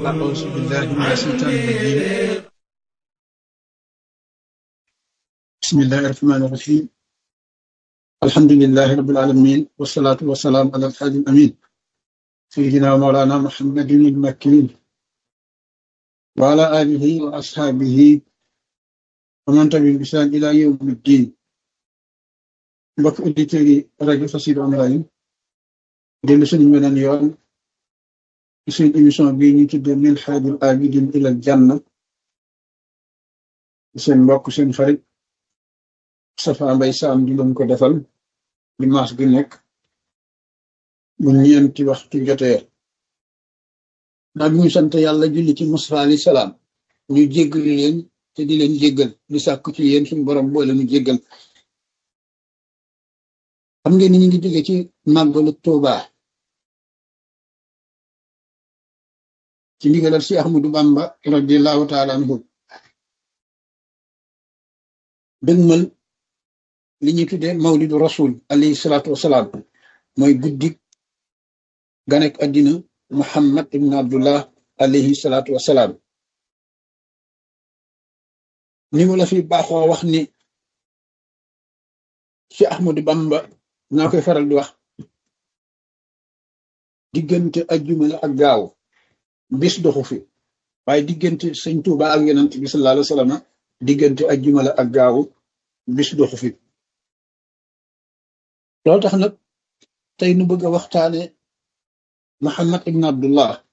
أعوذ بالله من الشيطان الرجيم بسم الله الرحمن الرحيم الحمد لله رب العالمين والصلاة والسلام على الحادي الأمين سيدنا ومولانا محمد المكين وعلى آله وأصحابه ومن تبعهم بإحسان إلى يوم الدين mbokk auditeurs yi rajo Xassida online dellu suñu beneen yoon ci suñu émission bii ñu tuddee min haajil aabidin ilal janna seen mbokk seen xarit Safa Mbay Saam di leen ko defal dimanche bi nekk bu ñeenti waxtu jotee naa bi ñu sant yàlla julli ci Musaa alayhi salaam ñu jéggal leen te di leen jéggal di sàkku ci yéen suñu borom boole ñu jéggal xam ngeen ni ñu ngi jóge ci màggalu Tuuba ci ndigalal si Ahmadu Bamba radiyallahu taala anhu dëgmal li ñuy tuddee mawlidu rasul alayhi salaatu wasalaam mooy guddik ganek addina Muhammad ibn Abdullah alayhi salaatu wasalaam ni mu la fi baaxoo wax ni si Ahmadu Bamba naa koy faral di wax diggante ajjuma la ak gaaw bis doxu fi waaye diggante sëñ Tuuba ak yonent bi sallallahu alayhi wa sallam diggante ajjuma la ak gaaw bis doxu fi loolu tax nag tey nu bëgg a waxtaane Muhammad ibn Abdullah